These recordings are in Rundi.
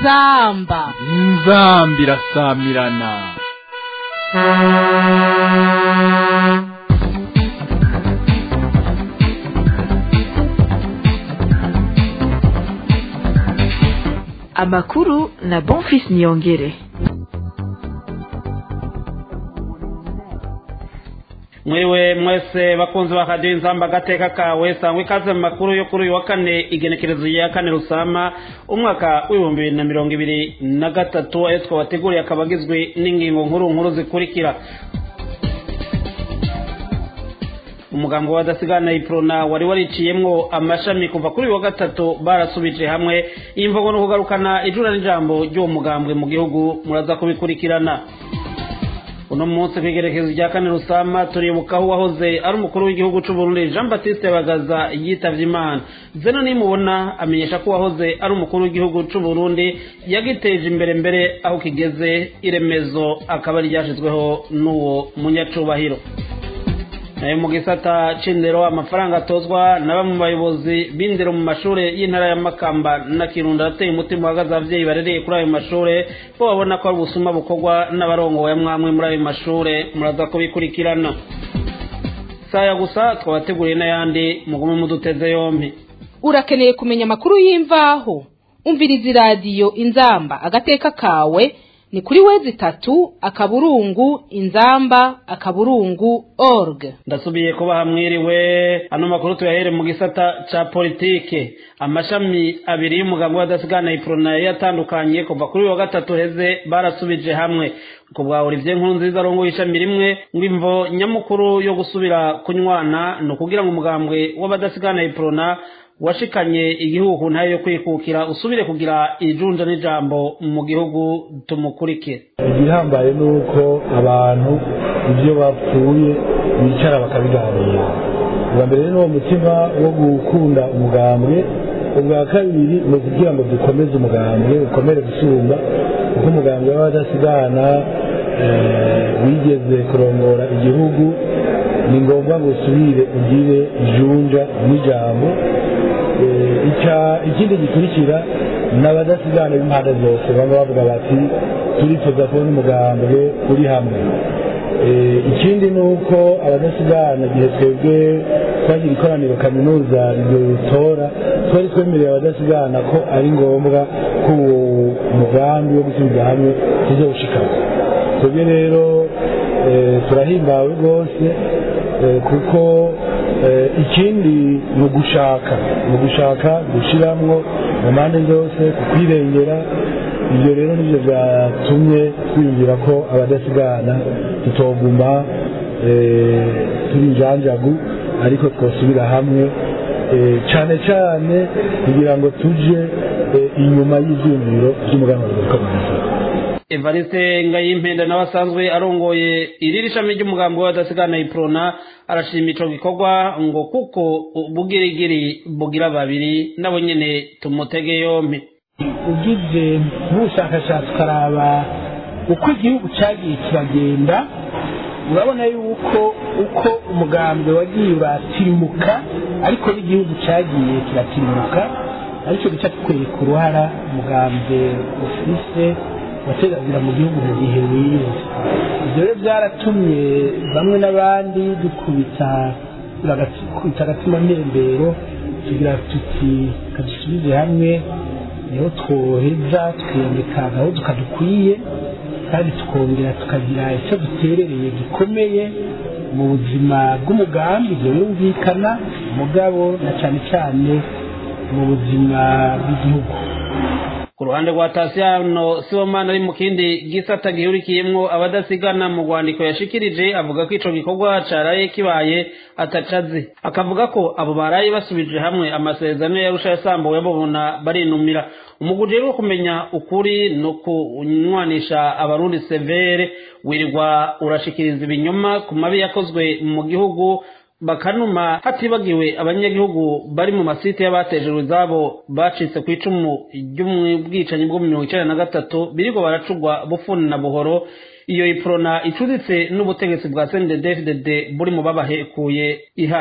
inzamba inzamba irasamirana amakuru na bonfis niyongere mwiriwe mwese bakunzi ba radiyo inzamba agateka kawe sangwa ikaze mu makuru yo kuri uyu wa kane igenekerezo ya kane rusama umwaka w'ibihumbi bibiri na mirongo ibiri na gatatu ayo twabateguriye akaba agizwe n'ingingo nkuru nkuru zikurikira umugambi w'abadasigana iprona wari wariciyemwo amashami kuva kuri uyu wa gatatu barasubije hamwe imvugo no kugarukana ijura n'ijambo ry'uwo mugambwe mu gihugu muraza kubikurikirana uno munsi ku igerekezo rya kane rusama turibuka aho uwahoze ari umukuru w'igihugu cy'u Burundi jean batiste bagaza yitavye imana zeno nimubona amenyesha ko uwahoze ari umukuru w'igihugu cy'u Burundi yagiteje imbere mbere aho kigeze iremezo akaba ryashizweho n'uwo munyacubahiro nayo mu gisata c'indero amafaranga atozwa na bamwe mu bayobozi b'indero mu mashure y'intara ya makamba na kirundo arateye umutima uhagaze abavyeyi barereye kuri ayo mashure bo babona ko ari ubusuma bukorwa n'abarongoye mwamwe muri ayo mashure muraza kubikurikirana saya gusa twabateguriye n'ayandi mugume muduteze yompi urakeneye kumenya amakuru y'imvaho umviriza iradiyo inzamba agateka kawe ni kuri wezi itatu akaburungu inzamba akaburungu org ndasubiye kuba hamwiriwe ano makuru tuyahere mu gisata ca politike amashami abiri y'umugabo w'adasigana iprona yatandukanye kuva kuri wa gatatu heze barasubije hamwe ku bwa Olivier nkuru nziza arongoye ishami rimwe ngo imvo nyamukuru yo gusubira kunywana ni ukugira ngo umugambwe w'abadasigana iprona washikanye igihugu ntayo yo kwikukira usubire kugira ijunja n'ijambo mu gihugu tumukurikire igihambaye ni uko abantu ibyo bapfuye bicara bakabiganira ubwa mbere ni uwo mutima wo gukunda umugambwe ubwa kabiri ni ukugira ngo dukomeze umugambwe ukomere gusumba kuko umugambwe w'abadasigana wigeze kurongora igihugu ni ngombwa ngo usubire ugire ijunja n'ijambo ikindi gikurikira ni abadasigana b'impande zose baba bavuga bati turifuza kubona umugambwe uri hamwe ikindi ni uko abadasigana igihe twebwe twagira ikoraniro kaminuza ridutora twari twemereye abadasigana ko ari ngombwa ko uwo mugambi wo gusubiza hamwe tuzawushikana twebwe rero turahimbawe rwose kuko ikindi ni ugushaka ni ugushaka gushyiramo mu mpande zose kukwirengera ibyo rero nibyo byatumye twiyumvira ko abadasigana tutoguma turi injanjagu ariko twasubira hamwe cyane cyane kugira ngo tuje inyuma y'ibyumviro by'umuganura w'akamanzi evariste ngayimpenda nawe asanzwe arongoye iriri shami ry'umugambi w'abadasigana iprona arashima ico gikorwa ngo kuko bugirigiri bugira babiri nabo nyene tumutege yompi ugize nk'ubushakashatsi ukaraba uko igihugu cyagiye kiragenda urabona yuko uko umugambi wagiye uratirimuka ariko n'igihugu cyagiye kiratirimuka aricyo gica kikwereka uruhara umugambi ufise wateganira mu gihugu mu gihe wize ibyo rero byaratumye bamwe n'abandi dukubita dukubita agatima ntembero tugira tuti kadusubize hamwe niho twoheza tukiyambika agahudu kadukwiye kandi tukongera tukagira icyo duterereye gikomeye mu buzima bw'umugambi ibyo birumvikana umugabo na cyane cyane mu buzima bw'igihugu ku ruhande rwa tasiyano sibomana ari mu kindi gisata gihurikiyemwo abadasigana mu rwandiko yashikirije avuga ko ico gikorwa caraye kibaye atacazi akavuga ko abo baraye basubije hamwe amasezerano yarusha yasambuwe babona barinumira umuguje rero kumenya ukuri no kunywanisha abarundi severe wirirwa urashikiriza ibinyoma ku mabi yakozwe mu gihugu bakanuma hatibagiwe abanyagihugu bari mu masite y'abatejejwe izabo bacitse ku icumu ry'ubwicanyi bwo mu mirongo icenda na gatatu biriko baracugwa bufuni na buhoro iyo iprona icuditse n'ubutegetsi bwa CNDD-FDD buri mu babahekuye ihari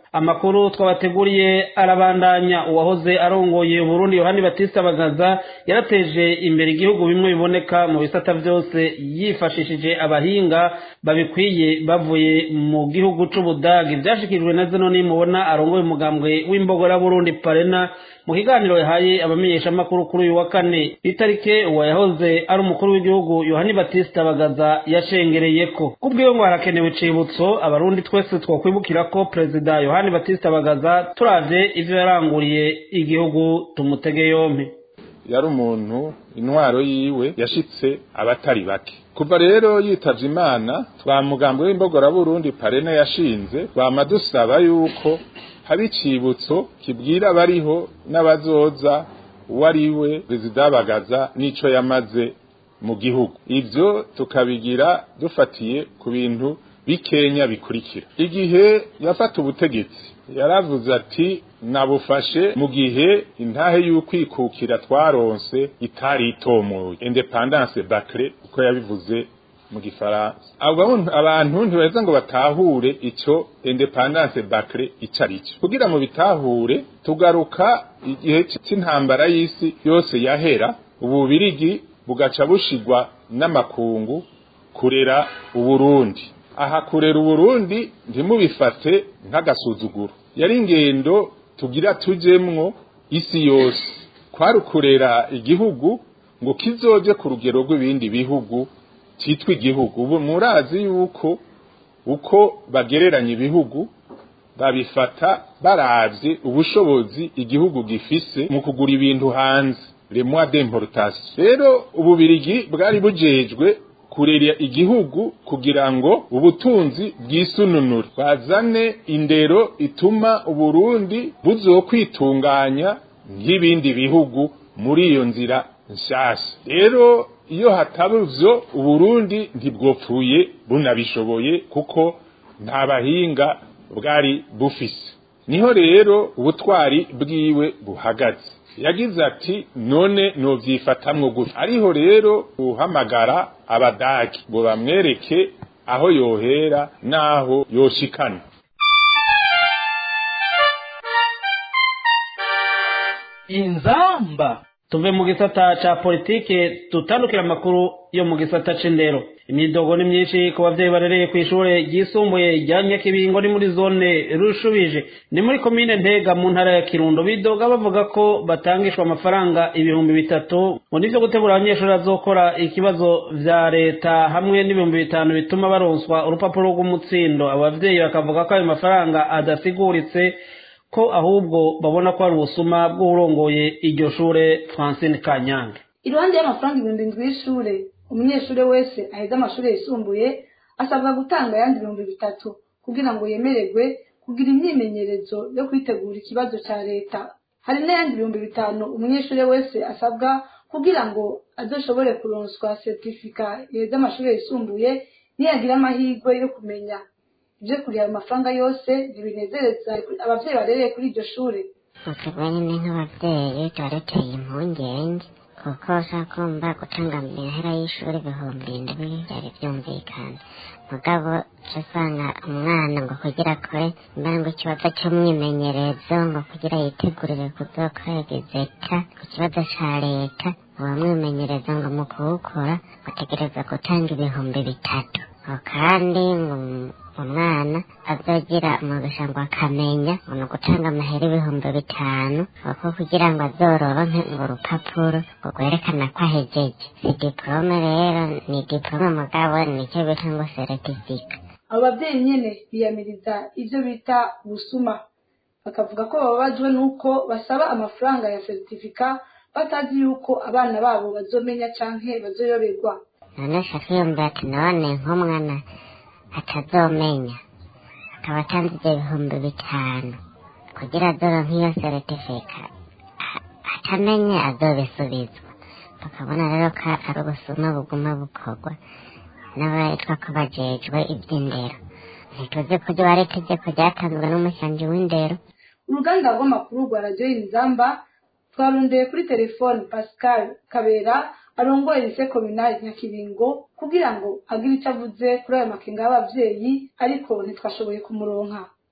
amakuru twabateguriye arabandanya uwahoze arongoye uburundi yohani batista bagaza yarateje imbere igihugu bimwe biboneka mu bisata byose yifashishije abahinga babikwiye bavuye mu gihugu c'ubudagi vyashikirijwe na zino nimubona arongoye umugambwe w'imbogora burundi parena mu kiganiro yahaye abamenyeshamakuru kuri uyu wa kane itarike uwa yahoze ari umukuru w'igihugu yohani batista bagaza yashengereyeko kubwiwe ngo harakenewe icibutso abarundi twese twokwibukira ko perezida yohani batista bagaza turavye ivyo yaranguriye igihugu tumutege yompi yari umuntu intwaro yiwe yashitse abatari bake kuva rero yitavye imana twa mugambwe w'imbogora burundi parene yashinze twama dusaba yuko haba icibutso kibwira abariho n'abazoza uwo ari we perezida bagaza n'ico yamaze mu gihugu ivyo tukabigira dufatiye ku bintu bikenya bikurikira igihe yafata ubutegetsi yaravuze ati nabufashe mu gihe intahe y'ukwikukira twaronse itari itomoye independance bacre uko yabivuze mu gifaransa abantu ntibaheza ngo batahure ico independance bacre ico ari cyo kugira ngo bitahure tugaruka igihe c'intambara y'isi yose yahera ububirigi bugaca bushigwa n'amakungu kurera uburundi aha kurera uburundi ntimubifate nk'agasuzuguro yari ingendo tugira tujemwo isi yose kwari ukurera igihugu ngo kizoje ku rugero rw'ibindi bihugu cyitwa igihugu ubu murazi yuko uko bagereranya ibihugu babifata baravye ubushobozi igihugu gifise mu kugura ibintu hanze le mois d'importation rero ububirigi bwari bujejwe kurera igihugu kugira ngo ubutunzi bwisununure bazane indero ituma uburundi buzokwitunganya nk'ibindi bihugu muri iyo nzira nshasha rero iyo hataba ivyo uburundi ntibwopfuye bunabishoboye kuko nta bahinga bwari bufise niho rero ubutwari bwiwe buhagaze yagize ati none novyifatamwo gutya ariho rero uhamagara abadagi ngo bamwereke aho yohera n'aho yoshikana inzamba tuve mu gisata ca politike tutandukira amakuru yo mu gisata c'indero imidogo ni myinshi ku bavyeyi barereye kw'ishure ryisumbuye rya nyakibingo ni muri zone rushubije ni muri komine ntega mu ntara ya kirundo bidoga bavuga ko batangishwa amafaranga ibihumbi bitatu ngo nivyo gutegura abanyeshuri bazokora ikibazo vya leta hamwe n'ibihumbi bitanu bituma baronswa urupapuro rw'umutsindo abo bavyeyi bakavuga ko ayo mafaranga adasiguritse ko ahubwo babona ko ari ubusuma bw'urongoye iryo shure francine kanyange iruhande y'amafaranga ibihumbi ndwi y'ishure umunyeshuri wese aheze amashuri yisumbuye asabwa gutanga ayandi ibihumbi bitatu kugira ngo yemererwe kugira imyimenyerezo yo kwitegura ikibazo cya leta hari n'ayandi ibihumbi bitanu umunyeshuri wese asabwa kugira ngo azoshobore kuronswa seritifika yeze amashuri yisumbuye niyagira amahirwe yo kumenya ibyo kureba amafaranga yose ntibinezereza abavyeyi barereye kuri iryo shure ukaba nyine nk'abavyeyi tubareteye impungenge kuko ushaka kumva gutanga amahera y'ishuri ibihumbi indwi byari byumvikana mugabo usanga umwana ngo kugira akore mbere ngo ikibazo cy'umwimenyerezo ngo kugira yitegurire kuzokora egizeta ku kibazo ca leta uwo mwimenyerezo ngo mu kuwukora utegereza gutanga ibihumbi bitatu kandi ngo umwana azogira umugisha ngo akamenya ngo ni ugutanga amahera ibihumbi bitanu kuko kugira ngo azororonke ngo urupapuro ngo rwerekana ko ahejeje si diporome rero ni diporome mugabo nicyo bita ngo seretifika abo babyeyi nyene biyamiriza ivyo bita ubusuma bakavuga ko bababajwe n'uko basaba amafaranga ya seritifika batazi yuko abana babo bazomenya canke bazoyoberwa none shaka yumva ati none nk'umwana atazomenya akaba atanze ibyo bihumbi bitanu kugira azoronke iyo seritifika atamenye azobisubizwa tukabona rero ko ari ubusuma buguma bukorwa n'abatwa ko bajejwe iby'indero ntituzi ko ryo ari itegeko ryatanzwe n'umushanji w'indero uruganda rw'amakuru rwa radiyo y'inzamba twarondeye kuri telefone pascal kabera arongoye lise kominali nyakibingo kugira ngo agire icyo avuze kuri ayo makenga y'abavyeyi ariko ntitwashoboye kumuronka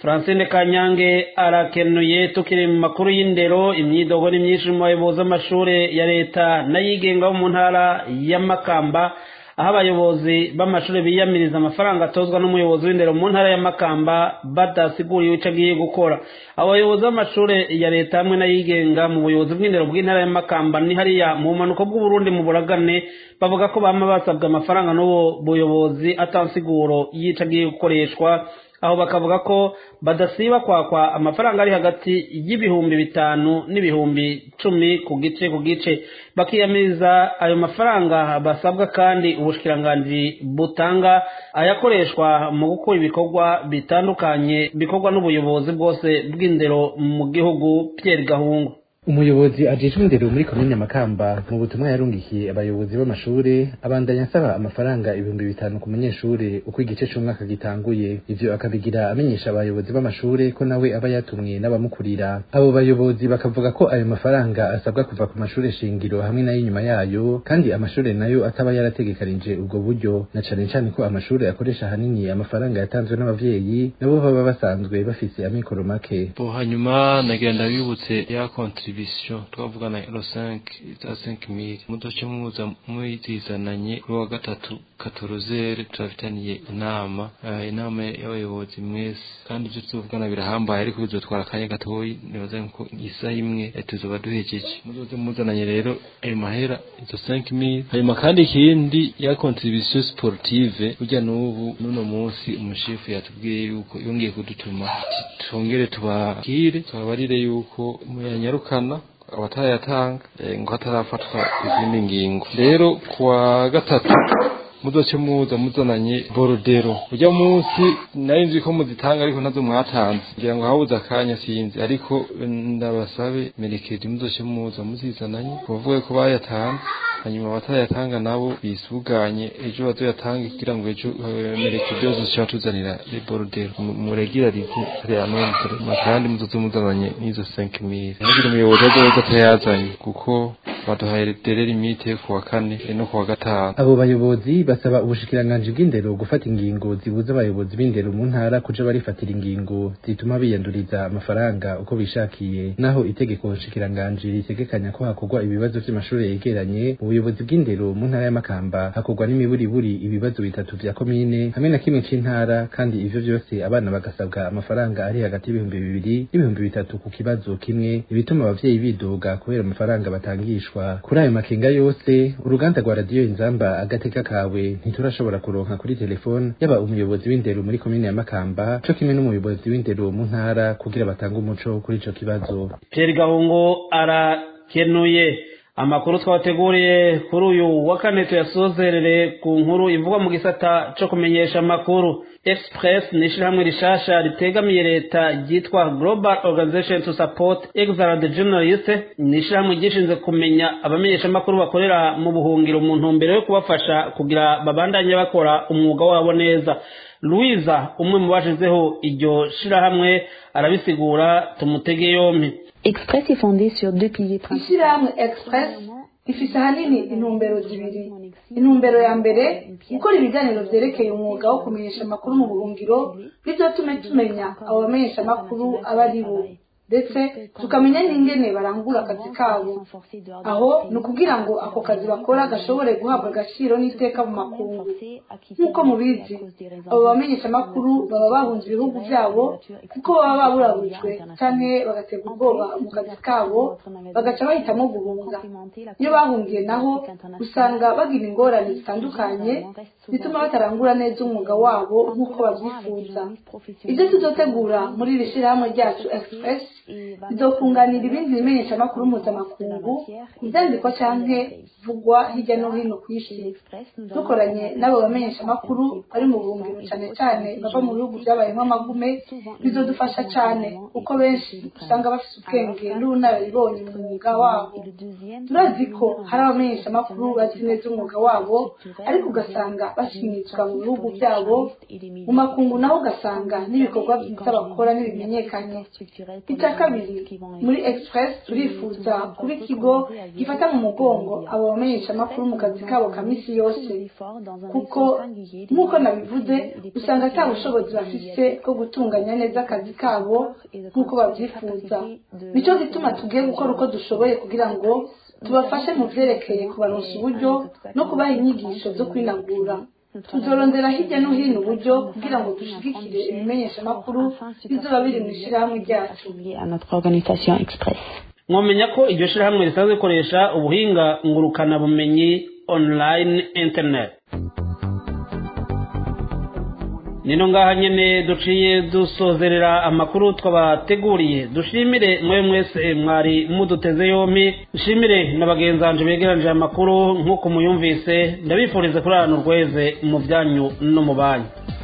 francine kanyange arakenuye tukiri mu makuru y'indero imyidogo ni myinshi mu bayobozi b'amashuri ya leta n'ayigenga bo mu ntara ya makamba aho abayobozi b'amashuri biyamiriza amafaranga atozwa n'umuyobozi w'indero mu ntara ya makamba badasiguriwe icyo agiye gukora abayobozi b'amashuri ya leta hamwe n'ayigenga mu buyobozi bw'indero bw'intara ya makamba ni hariya mu bumanuko bw'uburundi mu buragane bavuga ko bama basabwa amafaranga n'ubu buyobozi atansiguro y'icyo agiye gukoreshwa aho bakavuga ko badasiba kwakwa amafaranga ari hagati y'ibihumbi bitanu n'ibihumbi cumi ku gice ku gice bakiyamiriza ayo mafaranga basabwa kandi ubushikiranganji butanga ayakoreshwa mu gukora ibikorwa bitandukanye bikorwa n'ubuyobozi bwose bw'indero mu gihugu Pierre Gahungu umuyobozi ajejwe indero muri komine makamba mu butumwa yarungikiye abayobozi b'amashure abandanya asaba amafaranga ibihumbi bitanu ku munyeshure uko igice c'umwaka gitanguye ivyo akabigira amenyesha abayobozi b'amashure ko nawe aba yatumwe n'abamukurira abo bayobozi bakavuga ko ayo mafaranga asabwa kuva ku mashure shingiro hamwe n'ay'inyuma yayo kandi amashure nayo ataba yarategekanije ubwo buryo na cane cane ko amashure akoresha ahanini amafaranga yatanzwe n'abavyeyi nabo baba basanzwe bafise amikoro make bo hanyuma nagira ndabibutse ya kontribution twavugana ero 5 za 5000 mudoce muza mwizizananye kuri wa gatatu katorozere turafitaniye inama uh, inama y'abayobozi mwese kandi ivyo tuzovugana birahambaye ariko bizotwara akanya gatoyi nibaza ko isaha imwe tuzoba duhejeje muzoze muzananye rero ayo mahera izo 5000 hanyuma kandi ikindi ya contribution sportive burya n'ubu n'uno munsi umushefu yatubwiye yuko yongeye kudutuma tongere tubakire tubabarire yuko muyanyarukana abatarayatanga ngo hatarafatwa izindi ngingo rero kuwa gatatu muzoce muza muzananye borodero ujya munsi nari nzi ko muzitanga ariko nazo mwatanze ngira ngo habuze akanya sinzi ariko ndabasabe merekedi muzoce muza muzizananye bavuge ko bayatanze hanyuma abatayatanga nabo bisuganye ejo bazoyatange kugira ngo ejo merekedi yose zica tuzanira borodero muregirarize hariya nombre kandi muzoze muzananye n'izo 5000 nagire umuyobozi azoza atayazanye kuko baduhaye dere limite ku wa kane no ku wa gatanu abo bayobozi basaba ubushikiranganji bw'indero gufata ingingo zibuza abayobozi b'indero mu ntara kuja barifatira ingingo zituma biyanduriza amafaranga uko bishakiye naho itegeko nshikiranganji ritegekanya ko hakorwa ibibazo vy'amashuri yegeranye mu buyobozi bw'indero mu ntara y'amakamba hakorwa n'imiburiburi ibibazo bitatu vya komine hamwe na kimwe c'intara kandi ivyo vyose abana bagasabwa amafaranga ari hagati y'ibihumbi bibiri n'ibihumbi bitatu ku kibazo kimwe ibituma abavyeyi bidoga kubera amafaranga batangishwa kuri ayo makenga yose uruganda rwa radiyo inzamba agateka kawe ntiturashobora kuronka kuri telefone yaba umuyobozi w'indero muri komine ya makamba co kimwe n'umuyobozi w'indero mu ntara kugira batange umuco kuri ico kibazo Pierre Gahungu arakenuye amakuru twabateguriye kuri uyu wa kane tuyasozerere ku nkuru ivugwa mu gisata co kumenyesha amakuru express ni ishirahamwe rishasha ritegamiye leta ryitwa global organization to support excellent journalist ni ishirahamwe ryishinze kumenya abamenyeshamakuru bakorera mu buhungiro mu ntumbero yo kubafasha kugira babandanye bakora umwuga wabo neza louisa umwe mu bashizeho iryo shirahamwe arabisigura tumutege yompi Express est fondée sur deux piliers principaux. ishyirahamwe express rifise ahanini intumbero zibiri intumbero ya mbere gukora ibiganiro vyerekeye umwuga wo kumenyesha amakuru mu buhungiro bizotume tumenya abo bamenyesha amakuru aba ari bo ndetse tukamenya n'ingene barangura akazi kabo aho ni ukugira ngo ako kazi bakora gashobore guhabwa agaciro n'iteka mu makungu nk'uko mubizi abo bamenyesha amakuru baba bahunze ibihugu byabo kuko baba baburaburijwe canke bagatega ubwoba mu kazi kabo bagaca bahitamo guhunga iyo bahungiye naho usanga bagira ingorane zitandukanye bituma batarangura neza umwuga wabo nk'uko babyifuza ibyo tuzotegura muri iri shyirahamwe ryacu express bizokunganira ibindi bimenyeshamakuru mpuzamakungu ibyandikwa canke vugwa hirya no hino ku isi dukoranye n'abo bamenyeshamakuru bari mu buhungiro cane cane bava mu bihugu vyabayemwo amagume bizodufasha cane kuko benshi usanga bafise ubwenge n'ubunararibonye mu mwuga wabo turazi ko hari abamenyeshamakuru bazi neza umwuga wabo ariko ugasanga bashimitwa mu bihugu vyabo mu makungu naho ugasanga n'ibikorwa vyiza bakora ntibimenyekanye bica icya kabiri muri express turifuza kuba ikigo gifata mu mugongo abo bamenyeshamakuru mu kazi kabo ka misi yose kuko nk'uko nabivuze usanga ata bushobozi bafise bwo gutunganya neza akazi kabo nk'uko babyifuza nicyo gituma tugiye gukora uko dushoboye kugira ngo tubafashe mu vyerekeye kubaronsa uburyo no kubaha inyigisho zo kwinagura tuzorondera hirya no hino uburyo kugira ngo dushigikire ibimenyeshamakuru bizoba biri mu ishirahamwe ryacu mwamenya ko iryo shirahamwe risanzwe rikoresha ubuhinga ngurukanabumenyi online internet nino ngaha nyene duciye dusozerera amakuru twabateguriye dushimire mwe mwese mwari muduteze yompi dushimire na bagenzanje begeranije amakuru nk'uko muyumvise ndabifuriza kurarana urweze mu byanyu no mu banyu